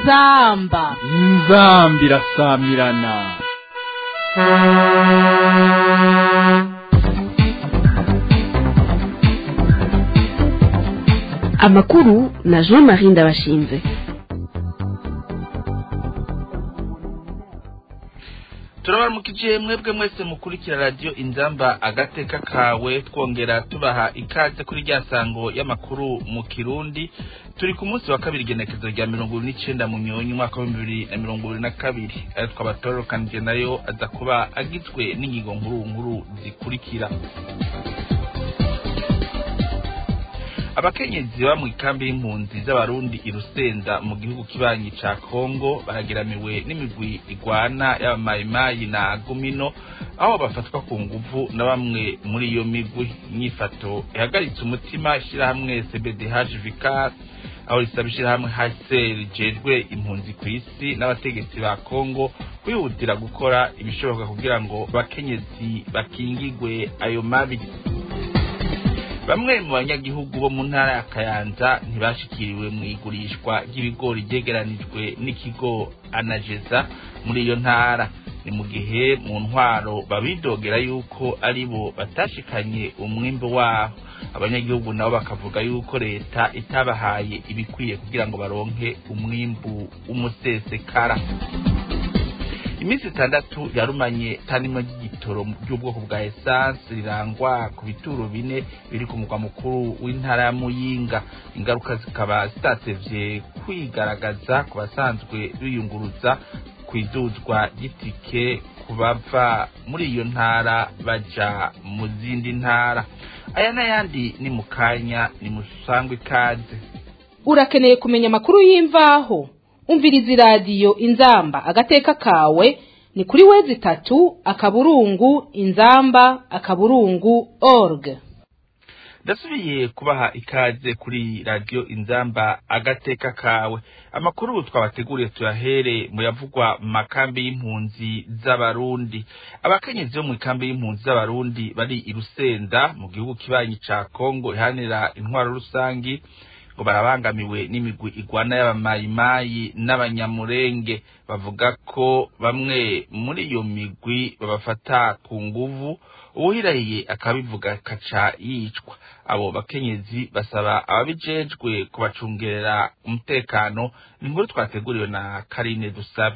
inzamba inzambi irasamirana amakuru na jean marie ndabashinze turabaramukije mwebwe mwese mukurikira radiyo inzamba agateka kawe twongera tubaha ikaze kuri rya sango y'amakuru mu kirundi turi ku munsi wa kabiri igenekezo rya mirongo ibiri n'icenda mu nyonyi umwaka wa bibiri na mirongo ibiri na kabiri ayo twabatorokanije nayo aza kuba agizwe n'ingingo nkuru nkuru zikurikira abakenyezi baba mu ikambi y'impunzi z'abarundi i rusenda mu gihugu kibanyi ca kongo barageramiwe n'imigwi igwana y'abamayimayi na gumino aho bafatwa ku nguvu na bamwe muri iyo migwi inyifato ihagaritse umutima ishirahamwe cbdh vicar aho risaba ishirahamwe hcr rijejwe impunzi ku isi n'abategetsi ba kongo kwihutira gukora ibishoboka kugira ngo abakenyezi bakingigwe ayo mabi bamwe mu banyagihugu bo mu ntara ya kayanza ntibashikiriwe mu igurishwa ry'ibigori ryegeranijwe n'ikigo anageza muri iyo ntara ni mu gihe mu ntwaro babidogera yuko ari bo batashikanye umwimbo waho abanyagihugu nabo bakavuga yuko leta itabahaye ibikwiye kugira ngo baronke umwimbu w'umusesekara iminsi itandatu yarumanye tanimwe ry'igitoro ry'ubwoko bwa esanse rirangwa ku bituro bine biri ku mugwa mukuru w'intara ya muyinga ingaruka zikaba zitatevye kwigaragaza ku basanzwe biyunguruza ku iduzwa ry'itike ku bava muri iyo ntara baja mu zindi ntara aya n'ayandi ni mu kanya ni musangwe ikaze urakeneye kumenya amakuru y'imvaho umviriza iradiyo inzamba agateka kawe ni kuri wezi itatu akaburungu inzamba akaburungu org ndasubiye kubaha ikaze kuri radiyo inzamba agateka kawe amakuru twabateguriye tuyahere mu yavugwa mu makambi y'impunzi z'abarundi abakenyezi bo mu ikambi y'impunzi z'abarundi bari i rusenda mu gihugu kibanyi ca kongo ihanira intwaro rusangi ngo barabangamiwe n'imigwi igwana y'abamayimayi n'abanyamurenge bavuga ko bamwe muri iyo migwi babafata ku nguvu uwuhirahiye akabivuga kaca yicwa abo bakenyezi basaba ababijejwe kubacungerera umutekano ni inkuru twateguriwe na karine dusabe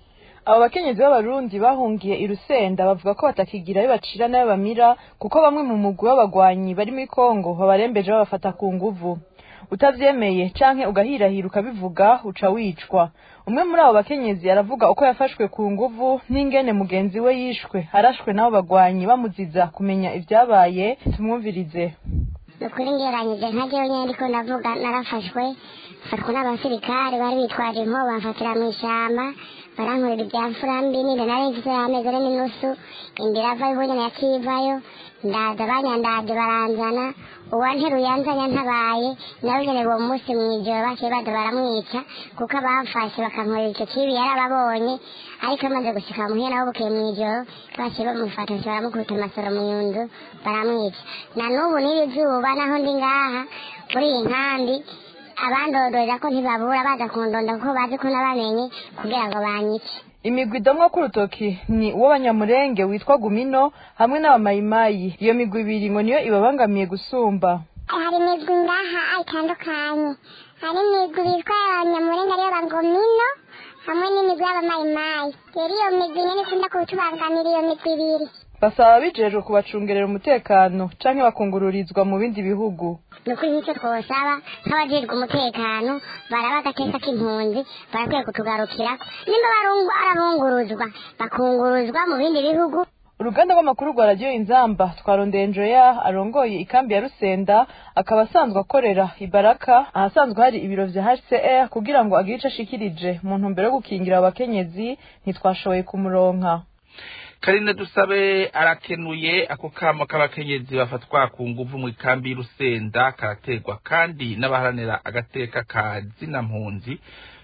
abo bakenyezi b'abarundi bahungiye i rusenda bavuga ko batakigira ayo bacira n'ayo bamira kuko bamwe mu mugwi w'abagwanyi bari muri kongo babarembeje babafata ku nguvu utavyemeye canke ugahirahira ukabivuga uca wicwa umwe muri abo bakenyezi aravuga uko yafashwe ku nguvu n'ingene mugenzi we yishwe arashwe n'abo bagwanyi bamuziza kumenya ivyabaye tumwumvirize nukuri ngeranyije nka jewe nyene ndiko ndavuga narafashwe mfatwa n'abasirikare bari bitwaje inko bamfatira mw'ishamba barankorera ibya mfurambi ninde nari mfise amezi ane n'inusu indira avayo iho nyene yakivayo ndaza banyandaje baranzana uwanteruye yanzanya ntabaye nawe nyene uwo munsi mw'ijoro baciye baza baramwica kuko abamfashe bakankorera ico kibi yarababonye ariko amaze gushika muhira nawe bukeye mw'ijoro baciye bamufata baramukubita amasoro mu nyundu baramwica na n'ubu n'iri zuba naho ndi ngaha muri iyi nkambi abandodorera ko ntibabura baza kundonda kuko bazi ko nabamenye kugira ngo banyice imigwi idomwa k'urutoki ni uw'abanyamurenge witwa gumino hamwe n'abamayimayi iyo migwi ibiri ngo niyo ibabangamiye gusumba hari imigwi ngaha itandukanye hari imigwi bitwa abanyamurenge ariyo bagomino hamwe n'imigwi y'abamayimayi rero iyo migwi nyene ikunda kutubangamira iyo migwi ibiri basaba ababijejwe kubacungerera umutekano canke bakungururizwa mu bindi bihugu ni ukuri nicyo twosaba nk'abajejwe umutekano baraba agateka k'impunzi barakwiye kutugarukirako nimba barungu arabunguruzwa bakunguruzwa mu bindi bihugu uruganda rw'amakuru rwa radiyo inzamba twarondeye njoya arongoye ikambi ya rusenda akaba asanzwe akorera ibaraka ahasanzwe hari ibiro vya hcr kugira ngo agire ico ashikirije mu ntumbero yo gukingira abo bakenyezi ntitwashoboye kumuronka karine dusabe arakenuye ako kamo k'abakenyezi bafatwa ku nguvu mu ikambi y'urusenda karaterwa kandi n'abaharanira agateka ka zina mpunzi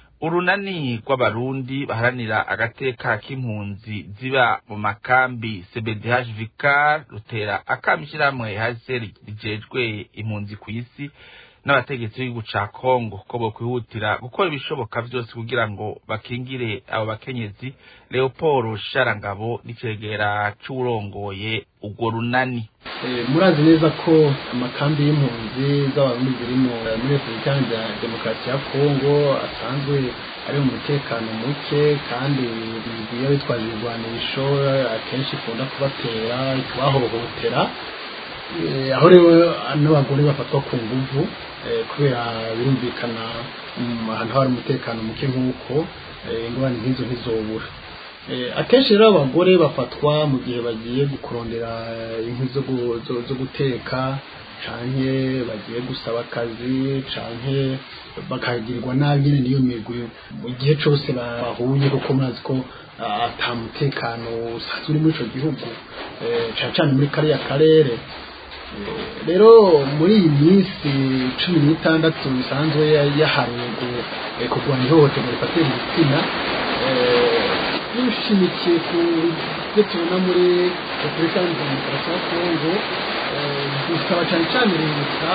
urunani rw'abarundi baharanira agateka k'impunzi ziba mu makambi cbdh vicar rutera akamo ishyirahamwe hcr rijejwe impunzi ku isi n'abategetsi b'igihugu ca kongo ko bokwihutira gukora ibishoboka vyose kugira ngo bakingire abo bakenyezi leopold sharangabo n'icegera c'uwurongoye urwo runani murazi neza ko amakambi y'impunzi z'abarundi ziri muri repubulika ya demokarasi ya kongo asanzwe ari mu mutekano muke kandi iyo bitwaje ibigwanisho akenshi ikunda kubatera ikabahohotera aho rero n'abagore bafatwa ku nguvu kubera birumvikana ahantu hari umutekano muke nk'uko ingorane nk'izo ntizobura akenshi rero abagore bafatwa mu gihe bagiye kurondera inkwi zo guteka canke bagiye gusaba akazi canke bakagirirwa nabi nyine niyo migwi mu gihe cose bahuye kuko murazi ko ata mutekano usanzwe uri muri ico gihugu cane cane muri kariya karere rero muri iyi minsi cumi n'itandatu bisanzwe yahariwe kurwanya ihohoterwa rifatiye mu gitsina dushimikiye ku byo tubona muri repubulika ya demokarasi ya kongo dusaba cyane cyane leta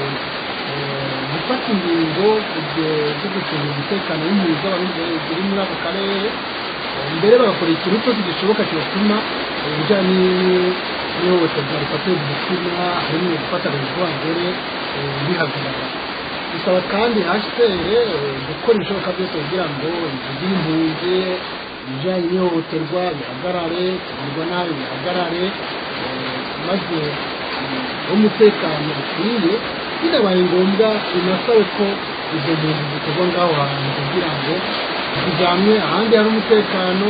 gufata ingingo zo gucunga umutekano w'impunzi z'abarundi ziri muri ako karere mbere bagakora ikintu cyose gishoboka kibatuma ibijyanye n'ihohoterwa rifatiye mu gitsina harimo gufata abagore bihagarara bisaba kandi hashitere gukora ibishoboka byose kugira ngo impunzi y'impunzi ibijyanye n'ihohoterwa bihagarare kugirwa nabi bihagarare maze umutekano ukwiye binabaye ngombwa binasabe ko izo mpunzi zikorwa ngaho hantu kugira ngo zijyanwe ahandi hari umutekano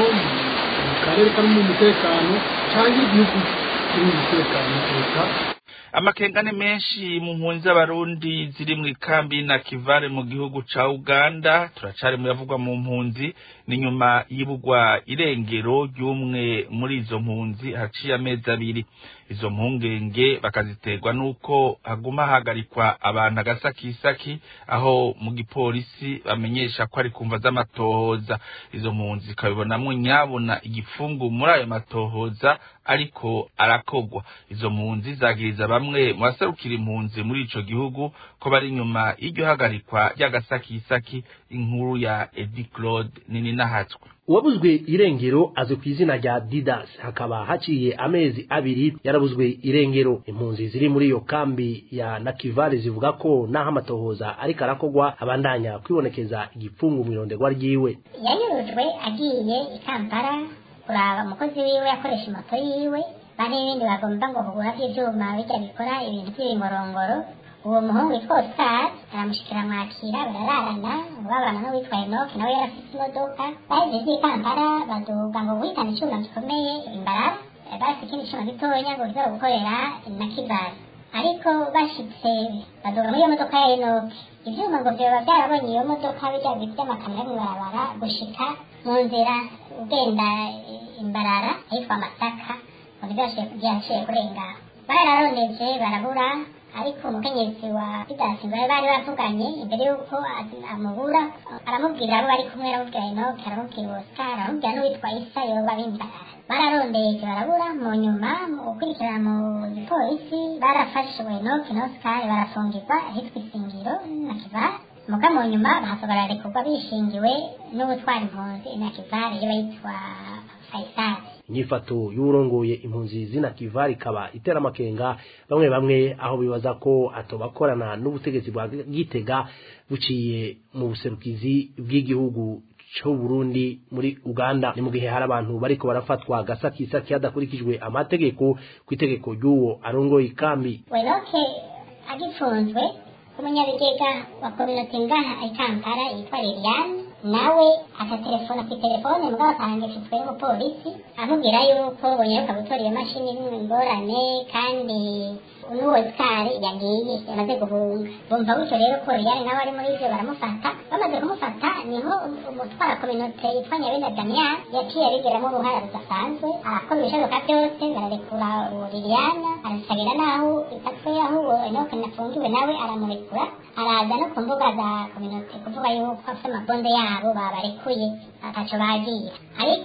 mu karere karimo umutekano cyangwa igihugu kirimo umutekano kuruta amakengane menshi mu mpunzi z'abarundi ziri mu ikambi na kivare mu gihugu ca uganda turacari mu yavugwa mu mpunzi ni nyuma y'ibugwa irengero ry'umwe muri izo mpunzi haciye amezi abiri izo mpungenge bakaziterwa n'uko haguma hagarikwa abantu agasakisaki aho mu gipolisi bamenyesha ko ari kumva z'amatohoza izo mpunzi zikabibonamwo nyabona igifungu muri ayo matohoza ariko arakogwa izo mpunzi zagiriza bamwe mu baserukira impunzi muri ico gihugu ko bari inyuma y'iryo hagarikwa ry'agasakisaki inkuru ya edi claude nini nahatswe uwabuzwe irengero azwi ku izina rya didas hakaba haciye amezi abiri yarabuzwe irengero impunzi ziri muri iyo kambi ya nakivale zivuga ko naho amatohoza ariko arakogwa abandanya kwibonekeza igipfungu mu ironderwa ryiwe yanyurujwe agiye i kampala kuraba umukozi wiwe yakoresha moto yiwe bane n'ibindi bagomba ngo kugura by'ivyuma bijya bikora ibintu by'ibimorongoro uwo muhungu witwa Oscar aramushikira mwakira barararana babana n'uwitwa Enoch nawe yarafite imodoka bageze i Kampala baduga ngo guhitana icyuma gikomeye imbarara bafite ikindi cyuma gitonya ngo kiza gukorera na kibali ariko bashitse baduga muri iyo modoka ya Enoch ivyuma ngo vyoba byarabonye iyo modoka bijya by'amakamyo yo mw'ibarabara gushika mu nzira ugenda imbarara ahitwa Masaka ngo ntibyashiye kurenga bararoneje barabura ariko umukenyezi wa pidasi ngo bari bavuganye imbere y'uko amubura aramubwira abo bari kumwe aramubwira enoke aramubwira oscar aramubwira n'uwitwa isa yoba bimbarara bararondeje barabura mu nyuma mu gukurikirana mu gipolisi barafashe enoke na oscar barafungirwa ahitwa isingiro na kivare muga mu nyuma bahaso bararekurwa bishingiwe n'ubutwara impunzi na kivare iyo yitwa faisal inyifato y'urongoye impunzi zina kivari ikaba itera amakenga bamwe bamwe aho bibaza ko atobakorana n'ubutegetsi bwa gitega buciye mu buserukizi bw'igihugu c'u Burundi muri Uganda ni mu gihe hari abantu bariko barafatwa gasakisaki hadakurikijwe amategeko ku itegeko ry'uwo arongoye ikambi wenoke agifunzwe umunyabigega wa kominote ngaha i kampala yitwa liliane nawe akatelefona ku telefone mugabo akahangishijwe n'umupolisi amubwira yuko bonyeruka gutora iyo mashini ingorane kandi n'uwo sikari yagiye yamaze guhunga bumva gutyo rero ko liliane nawe ari muri ivyo baramufata bamaze kumufata niho umutwara kominote yitwa nyabenda damian yaciye abigiramo uruhara rudasanzwe arakora ibishoboka byose bararekura uwo liliane arasabira n'aho ifatwe aho uwo enoke nafungiwe nawe aramurekura araza no ku mbuga za kominote kuvuga yuko afite amabonde yabo babarekuye ataco bagira ariko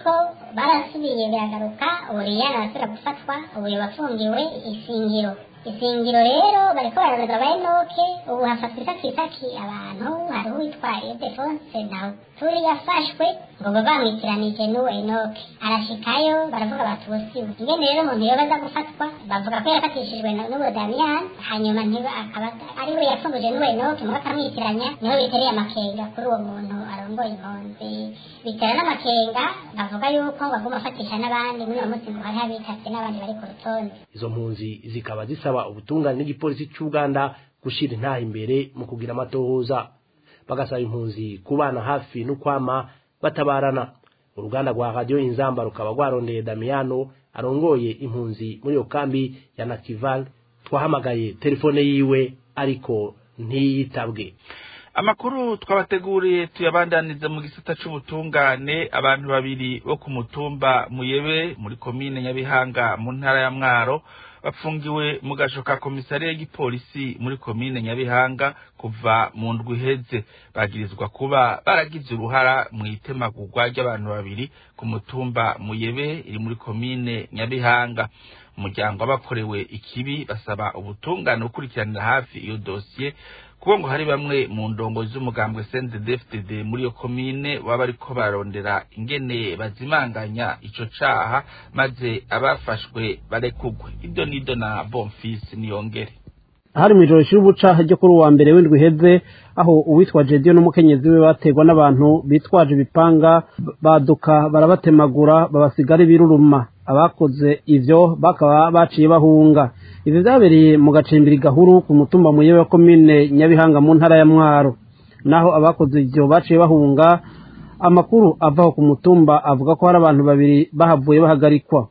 barasubiye biragaruka ubu riyana arasubira gufatwa ubu yabafungiwe isingiro isingiro rero bariko bararondera ba enoke ubu hafatwa isakisaki abantu hariho uwitwaye defonse nawe turi yafashwe ngo ngo bamwitiranije n'uwo enoke arashikayo baravuga batubusiwe ingene rero umuntu yoba aza gufatwa bavuga ko yafatishijwe na- n'uwo damiyani hanyuma ntiba akaba ari we yafunguje n'uwo enoke muga akamwitiranya niho bitereye amakenga kuri uwo muntu arongoye impunzi bitera n'amakenga bavuga yuko ngo aguma afatisha n'abandi muri uwo munsi ngo hariho abikase n'abandi bari ku rutonde izo mpunzi zikaba zisaba ubutungane n'igipolisi cy'uganda gushira intaha imbere mu kugira amatohoza bagasaba impunzi kubana hafi n'ukwama batabarana uruganda rwa radiyo inzamba rukaba rwarondeye damiyano arongoye impunzi muri iyo kambi ya nakival twahamagaye telefone yiwe ariko ntiyitabwe amakuru twabateguriye tuyabandaniza mu gisata c'ubutungane abantu babiri bo ku mutumba muyebe muri komine nyabihanga mu ntara ya mwaro bafungiwe mu gasho ka komisariya y'igipolisi muri komine nyabihanga kuva mu ndwi iheze bagirizwa kuba baragize uruhara mu itemagurwa ry'abantu babiri ku mutumba muyebe iri muri komine nyabihanga umuryango w'abakorewe ikibi basaba ubutungane gukurikiranira hafi iyo dosiye kuko ngo hari bamwe mu ndongo z'umugambwe CNDD-FDD muri iyo komine baba bariko bararondera ingene bazimanganya ico caha maze abafashwe barekugwe ibyo nido na Bonfils niyongere hari mu ijoro ry'ubuca ryo kuri uwa mbere w'indwi iheze aho uwitwa Jediyo n'umukenyezi we baterwa n'abantu bitwaje ibipanga baduka barabatemagura babasigara ibiruruma abakoze ivyo bakaba baciye bahunga ivyo vyabereye mu gacimbiri gahuru ku mutumba muyewe wa komine nyabihanga mu ntara ya mwaro naho abakoze ivyo baciye bahunga amakuru avaho ku mutumba avuga ko hari abantu babiri bahavuye bahagarikwa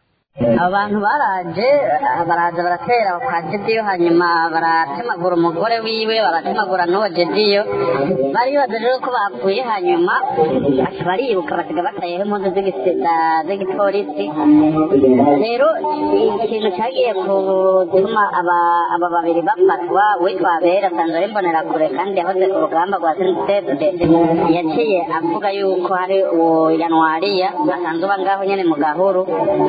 abantu baraje baraza baratera kwa jediyo hanyuma baratemagura umugore wiwe baratemagura n'uwo jediyo bari bazi rero ko bapfuye hanyuma baca bariruka basiga batayeho impunzi z'igisiga z'igipolisi rero ikintu cyagiye gutuma aba aba babiri bafatwa witwa abera asanzwe ari imbonerakure kandi yahoze ku rugamba rwa sentede yaciye avuga yuko hari uwo yanwariya asanzwe uba ngaho nyene mu gahuru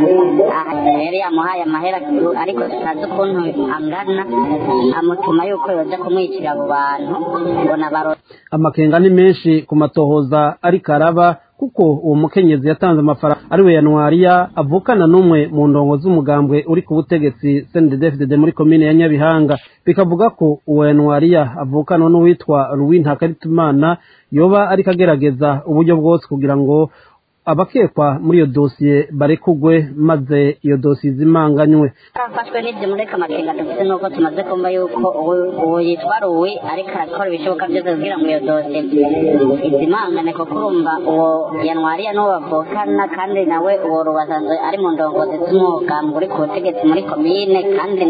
rero yamuhaye amahera ariko tutazi ukuntu angana amutuma yuko yoza kumwicira abo bantu ngo nabaro amakenga ni menshi ku matohoza ariko araba kuko uwo mukenyezi yatanze amafaranga ari we yanwariya avukana n'umwe mu ndongo z'umugambwe uri ku butegetsi CNDD-FDD muri komine ya Nyabihanga bikavuga ko uwo yanwariya avukana n'uwitwa Louis Ntakaritumana yoba ariko agerageza uburyo bwose kugira ngo abakekwa muri iyo dosiye barekugwe maze iyo dosiye izimanganywe twafashwe n'ibyo mureka amakenga dufite nuko tumaze kumva yuko uwo yitwa ruwi ariko arakora ibishoboka byose kugira ngo iyo dosiye izimangane kuko urumva uwo yanwariya n'uwo bavukana kandi nawe uwo rubasanzwe ari mu ndongozi z'umwuga uri ku butegetsi muri komine kandi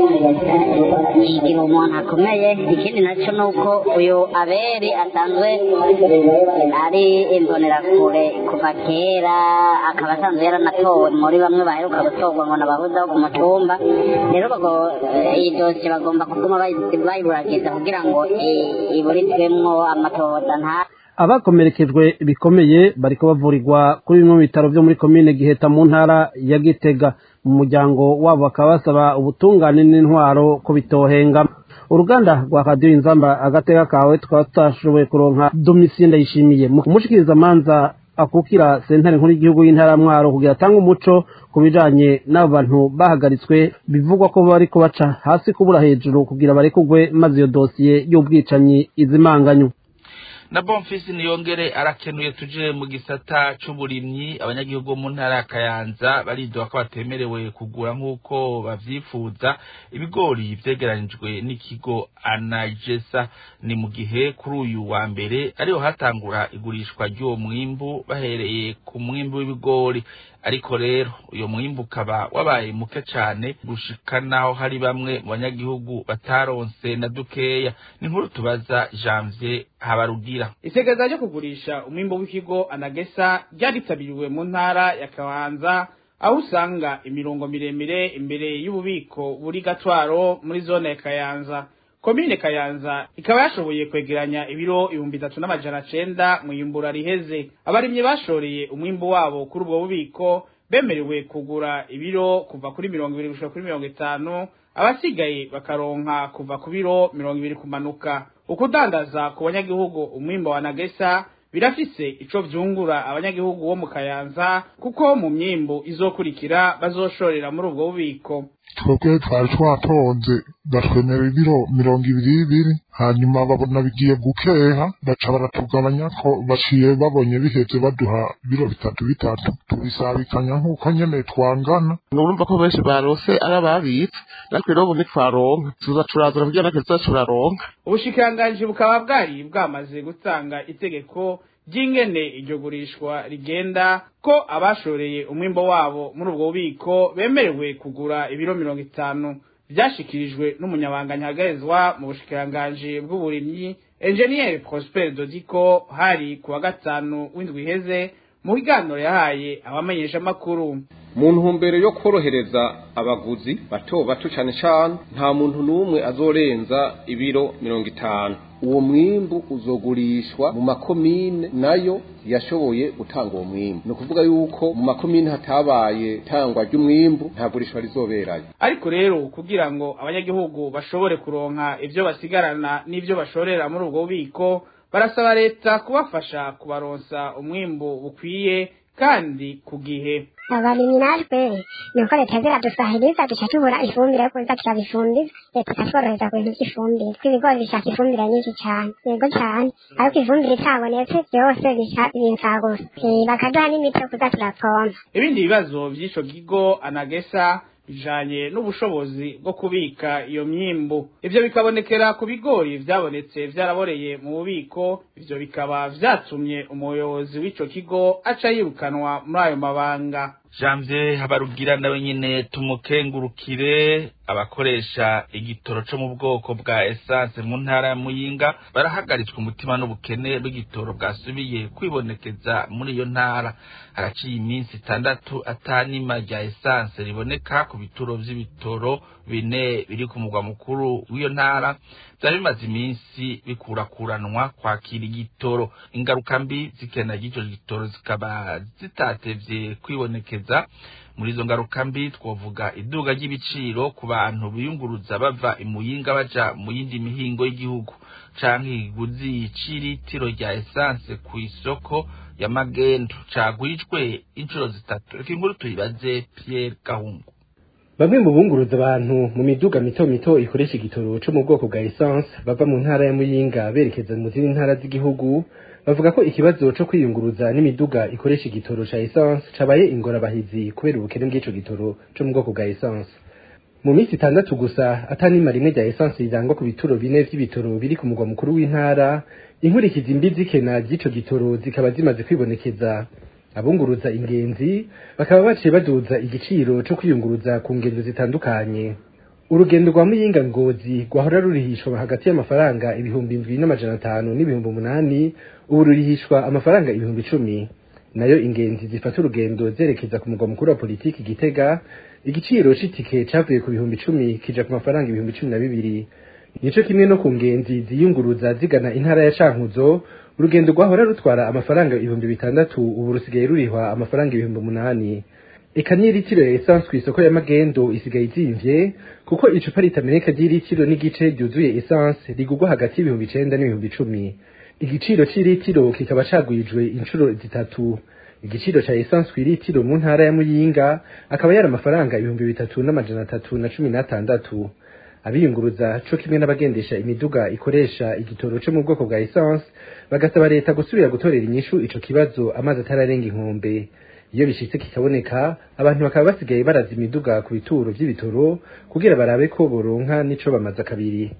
yigira umuntu akomeye ikindi nacyo ni uko uyu aberi asanzwe ari imbonerakure kuva kera akaba asanzwe yaranatowe muri bamwe baheruka gutorwa ngo nabahuzaho ku mutumba rero iyi dosiye bagomba kuguma bayiburagiza kugira ngo iburizwemwo amatohoza nta abakomerekejwe bikomeye bariko bavurirwa kuri bimwe mu bitaro byo muri komine giheta mu ntara ya gitega mu muryango wabo bakaba basaba ubutungane n'intwaro ko bitohenga uruganda rwa radiyo inzamba agateka kawe tukaba tutashoboye kuronka domitien ndayishimiye mu kumushikiriza amanza akukira sentare nkuru y'igihugu y'intara mwaro kugira atange umuco ku bijanye n'abo bantu bahagaritswe bivugwa ko bariko baca hasi kubura hejuru kugira barekugwe maze iyo dosiye y'ubwicanyi izimanganywe na bonfisi niyongere arakenuye tuje mu gisata c'uburimyi abanyagihugu bo mu ntara ya kayanza baridoga ko batemerewe kugura nk'uko bavyifuza ibigori vyegeranijwe n'ikigo anagesa ni mu gihe kuri uyu wa mbere ariho hatangura igurishwa ry'uwo mwimbu bahereye ku mwimbu w'ibigori ariko rero uyo mwimbu ukaba wabaye muke cane gushika naho hari bamwe mu banyagihugu bataronse na dukeya ni nkuru tubaza janvier habarugira isekeza ryo kugurisha umwimbo w'ikigo anagesa ryaritabiriwe mu ntara ya kabanza aho usanga imirongo miremire imbere y'ububiko buri gatwaro muri zone ya kayanza komine kayanza ikaba yashoboye kwegeranya ibiro ibihumbi bitatu n'amajana cenda mu iyimbura riheze abarimyi bashoreye umwimbu wabo kuri ubwo bubiko bemerewe kugura ibiro kuva kuri mirongo ibiri gushika kuri mirongo itanu abasigaye bakaronka kuva ku biro mirongo ibiri kumanuka ukudandaza ku banyagihugu umwimbo wa nagesa birafise ico vyungura abanyagihugu bo mu kayanza kuko mu myimbu izokurikira bazoshorera muri ubwo bubiko twebwe twari twatonze batwemera ibiro mirongo ibiri ibiri hanyuma babona bigiye gukeha baca baratugabanya ko baciye babonye biheze baduha biro bitatu bitatu tubisabikanya nk'uko nyene twangana urumva ko benshi barose ari ababitse natwe rero ubu ntitwaronka tuza turazana kugira natwe tuza turaronka ubushikiranganji bukaba bwari bwamaze gutanga itegeko ry'ingene iryo gurishwa rigenda ko abashoreye umwimbo wabo muri ubwo bubiko bemerewe kugura ibiro mirongo itanu vyashikirijwe n'umunyabanga ntihagarizwa mu bushikiranganji bw'uburimyi enjeniyeri prosper dodiko hari ku wa gatanu w'indwi iheze mu biganiro yahaye abamenyeshamakuru mu ntumbero yo korohereza abaguzi bato bato cyane cyane nta muntu n'umwe azorenza ibiro mirongo itanu uwo mwimbu uzogurishwa mu makomine nayo yashoboye gutanga uwo mwimbu ni ukuvuga yuko mu makomine hatabaye tangwa ry'umwimbu nta gurishwa rizoberayo ariko rero kugira ngo abanyagihugu bashobore kuronka ivyo basigarana n'ivyo bashorera muri ubwo bubiko barasaba leta kubafasha kubaronsa umwimbu bukwiye kandi ku gihe abarimyi natwe nuko leta ziradusahiriza duca tubura ifumbire yo kuza turabifumbiza leta ikatworohereza ku bintu by'ifumbire tw'ibigori bishaka ifumbire nyinshi cyane yego cyane ariko ifumbire itabonetse byose binsaba gusa bakaduha n'imiti yo kuza turapompa ibindi bibazo by'ico kigo anagesa bijanye n'ubushobozi bwo kubika iyo myimbu ivyo bikabonekera ku bigori vyabonetse vyaraboreye mu bubiko ivyo bikaba vyatumye umuyobozi w'ico kigo aca yirukanwa muri ayo mabanga janvier habarugira nawe nyene tumukengurukire abakoresha igitoro co mu bwoko bwa essence mu ntara ya muyinga barahagaritswe umutima n'ubukene bw'igitoro bwasubiye kwibonekeza muri iyo ntara haraciye iminsi itandatu atanima rya essence riboneka ku bituro vy'ibitoro bine biri ku mugwa mukuru w'iyo ntara vyari bimaze iminsi bikurakuranwa kwakira igitoro ingaruka mbi zikena ry'ico gitoro zikaba zitatevye kwibonekeza muri izo ngaruka mbi twovuga iduga ry'ibiciro ku bantu biyunguruza bava imuyinga baja mu yindi mihingo y'igihugu canke ikiguzi c'iritiro rya esanse ku isoko ya magendo cagwijwe inshuro zitatu reka inkuru tuyibaze Pierre Gahungu bamwe mu bunguruza abantu mu miduga mito mito ikoresha igitoro co mu bwoko bwa essence bava mu ntara ya muyinga berekeza mu zindi ntara z'igihugu bavuga ko ikibazo co kwiyunguruza n'imiduga ikoresha igitoro ca essence cabaye ingorabahizi kubera ubukene bw'ico gitoro co mu bwoko bwa essence mu minsi itandatu gusa atanima rimwe rya essence rirangwa ku bituro bine vy'ibitoro biri ku mugwa mukuru w'intara inkurikizi mbi z'ikena ry'ico gitoro zikaba zimaze kwibonekeza abunguruza ingenzi bakaba baciye baduza igiciro co kwiyunguruza ku ngendo zitandukanye urugendo rwa muyinga ngozi rwahora rurihishwa hagati y'amafaranga ibihumbi indwi n'amajana atanu n'ibihumbi umunani ubu rurihishwa amafaranga ibihumbi icumi nayo ingenzi zifata urugendo zerekeza ku mugwa mukuru wa politiki gitega igiciro c'itike cavuye ku bihumbi icumi kija ku mafaranga ibihumbi cumi na bibiri nico kimwe no ku ngenzi ziyunguruza zigana intara ya cankuzo urugendo rwahora rutwara amafaranga ibihumbi bitandatu ubu rusigaye rurihwa amafaranga ibihumbi umunani eka n'iritiro ya esanse ku isoko ya magendo isigaye izimvye kuko icupa ritameneka ry'iritiro n'igice ryuzuye esanse rigurwa hagati y'ibihumbi icenda n'ibihumbi icumi igiciro c'iritiro kikaba cagwijwe inshuro zitatu igiciro ca esanse kw'iritiro mu ntara ya muyinga akaba yari amafaranga ibihumbi bitatu n'amajana atatu na cumi n'atandatu abiyunguruza co kimwe n'abagendesha imiduga ikoresha igitoro co mu bwoko bwa essence bagasaba leta gusubira gutorera inyishu ico kibazo amazi atararenga inkombe iyo bishitse kikaboneka abantu bakaba basigaye baraza imiduga ku bituro vy'ibitoro kugira barabe ko boronka n'ico bamaze kabiri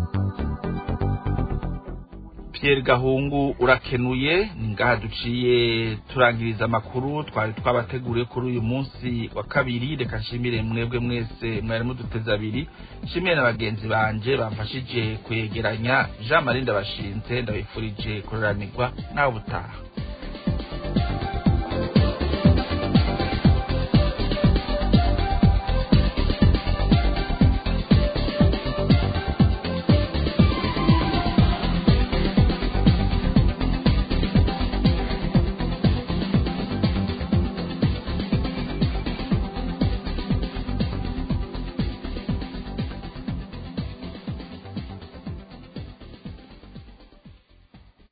Pierre Gahungu urakenuye ngaha duciye turangiriza amakuru twari twabateguriye kuri uyu munsi wa kabiri reka nshimire mwebwe mwese mwari muduteze abiri nshimire na bagenzi banje bamfashije kwegeranya Jean Marie ndabashinze ndabifurije kuroranirwa nawe utaha